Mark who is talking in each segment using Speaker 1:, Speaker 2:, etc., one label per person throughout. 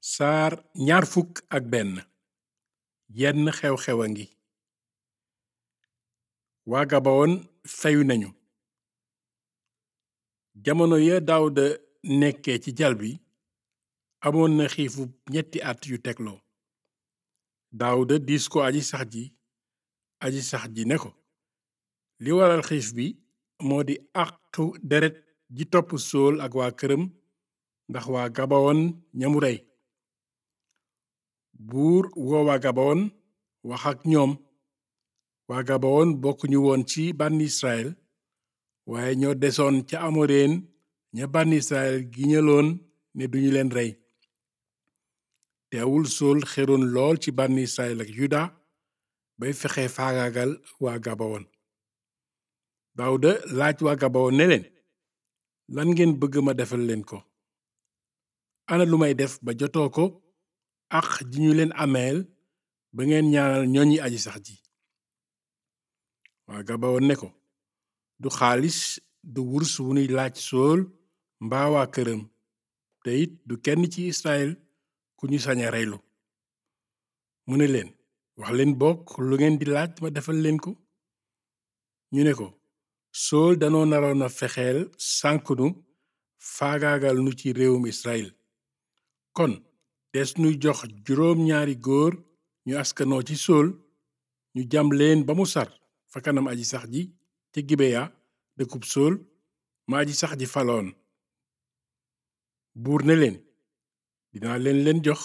Speaker 1: saar ñaar fukk ak benn yenn xew-xew a ngi waa gabawoon fayu nañu jamono ya daawuda nekkee ci jal bi amoon na xiifu ñetti at yu tegloo daawuda diis ko aji sax ji aji sax ji ne ko li waral xiif bi moo di àqu deret ji topp sool ak waa këram ndax waa gabawoon ñamu rey buur woo waa gabawoon wax ak ñoom waa gabawoon bokkuñu woon ci bànn israel waaye ñoo desoon ca amoreen ña bànn israel giñaloon ne duñu leen rey teewul sool xeroon lool ci bànn israel ak yuda bay fexe faagaagal waa gabawoon daawuda laaj waa gabawoon ne leen lan ngeen bëgg ma defal leen ko ana lu may def ba jotoo ko ak ji ñu leen ameel ba ngeen ñaanal ñoñi aji sax ji waa gabawoon ne ko du xaalis du wurs wu nuy laaj sool mbaa waa këram te it du kenn ci israel ku ñu sañ a reylu mu ne leen wax leen bokk lu ngeen di laaj ma defal leen ko ñu ne ko sool danoo naroon a fexeel sànknu faagaagal nu ci réewum israel kon des nuy jox juróom ñaari góor ñu askanoo ci sool ñu jam leen ba mu sar fa kanam aji sax ji ca gibeya dëkkub sool ma aji sax ji faloon buur ne leen dinaa leen leen jox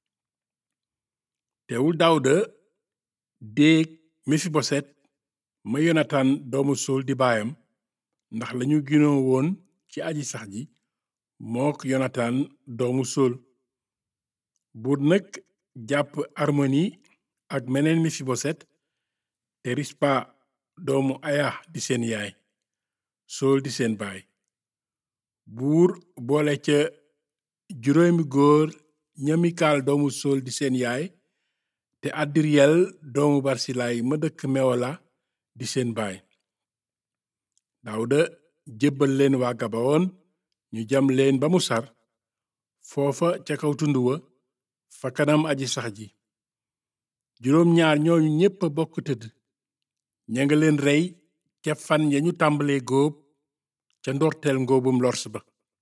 Speaker 1: teewul daawuda déeg mefiboset ma yonatan doomu sool di baayam ndax lañu ginoo woon ci aji sax ji mook yonatan doomu sool buur nag jàpp armoni ak meneen mefiboset te rispa doomu aya di seen yaay sool di seen baay buur boole ca juróomi góor ña mikaal doomu sool di seen yaay te addiriyel doomu barsilaay ma dëkk mewola di seen baay daawuda jébbal leen waa gabawoon ñu jam leen ba mu sar foofa ca kaw tund wa fa kanam aji sax ji juróom ñaar ñooñu ñépp a bokk tëdd ña nga leen rey ca fan ya ñu tàmbalee góob ca ndorteel ngóobum lors ba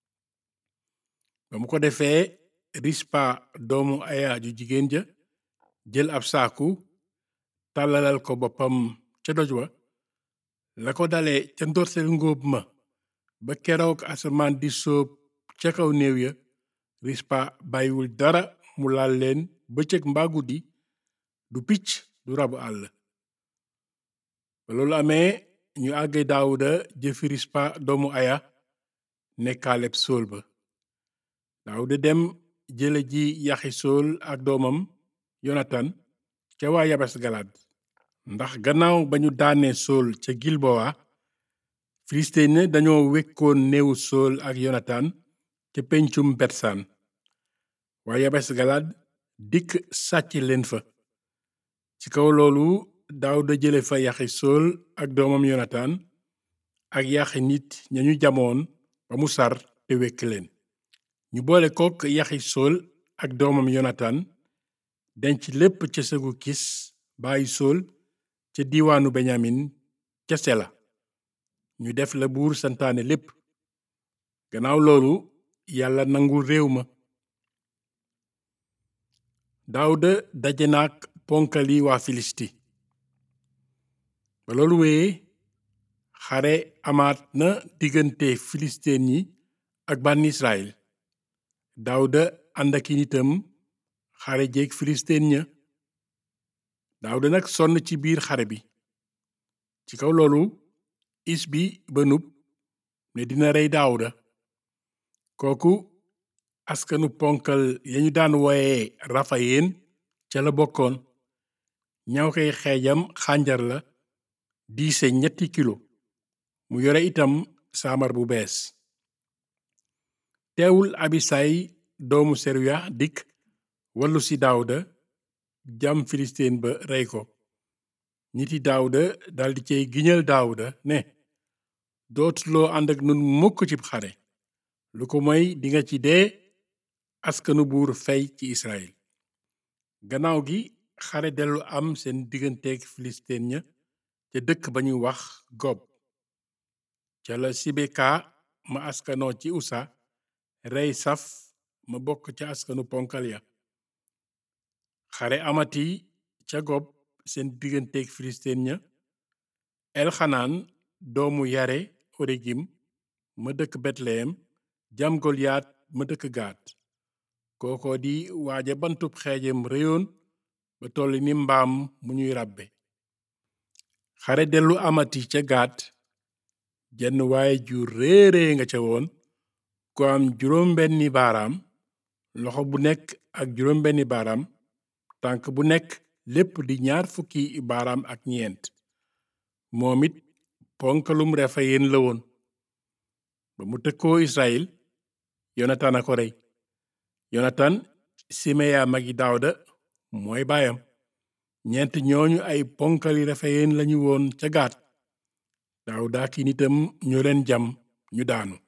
Speaker 1: ba mu ko defee rispa doomu aya ju jigéen ja jël ab saaku tàllalal ko boppam ca doj wa la ko dale ca ndorteel ngóob ma ba keroog asamaan di sóob ca kaw néew ya rispa bàyyiwul dara mu laal leen bëccëg mbaa guddi du picc du rabu àll ba loolu amee ñu àgge daawuda jëfi rispa doomu aya nekkaaleb sool ba daawuda dem jële ji yaxi sool ak doomam yonatan ca waa yabes galaad ndax gannaaw ba ñu daanee sool ca gilbowa filisteen ne dañoo wekkoon néewu sool ak yonatan ca pencum betsaan waa yabes galaad dikk sàcc leen fa ci kaw loolu daawuda jële fa yaxi sool ak doomam yonatan ak yaxi nit ñañu jamoon ba mu sar te wekk leen ñu boole kook yaxi sool ak doomam yonatan denc lépp ca sëgu kis bàyyi sool ca diiwaanu benyamin ca sela ñu def la buur santaane lépp gannaaw loolu yàlla nangul réew ma daawuda daje naak ponkali waa filisti ba loolu wéyee xare amaat na diggante filisteen yi ak bànn israel daawuda ànd aki nitam xare jeeg filisteen ña daawuda nag sonn ci biir xare bi ci kaw loolu is bi banub ne dina rey daawuda kooku askanu ponkal yañu daan wooye rafayeen ca la bokkoon ñaw koy xeejam xànjar la diise ñetti kilo mu yore itam saamar bu bees teewul abisay doomu seruya dikk wallu ci daawuda jam filisteen ba rey ko niti daawuda daldi cey giñal daawuda ne dootuloo ànd ak nun mukk cib xare lu ko moy dinga ci dee askanu buur fey ci israel gannaaw gi xare dellu am seen digganteeg filisteen ña ca dëkk ba ñuy wax gob ca la sibeka ma askanoo ci usa rey saf ma bokk ca askanu ponkal ya xare amati ca gob seen digganteeg filisteen ña elxanaan doomu yare origim ma dëkk betlehem jam goliyat ma dëkk gaat kooko di waaja bantub xeejam réyoon ba toll ni mbaam mu ñuy ràbbe xare dellu amati ca gaat jenn waaye ju réerée nga ca woon ku am juróom benni baaraam loxo bu nekk ak juróom benni baaraam tànk bu nekk lépp di ñaar fukki baaraam ak ñeent moom it ponkalum refayen la woon ba mu tëkkoo israel yonatan a ko rey yonatan simeya magi daawda mooy baayam ñeent ñooñu ay ponkali refayen lañu woon ca gaat daawda ki nitam ñoo leen jam ñu daanu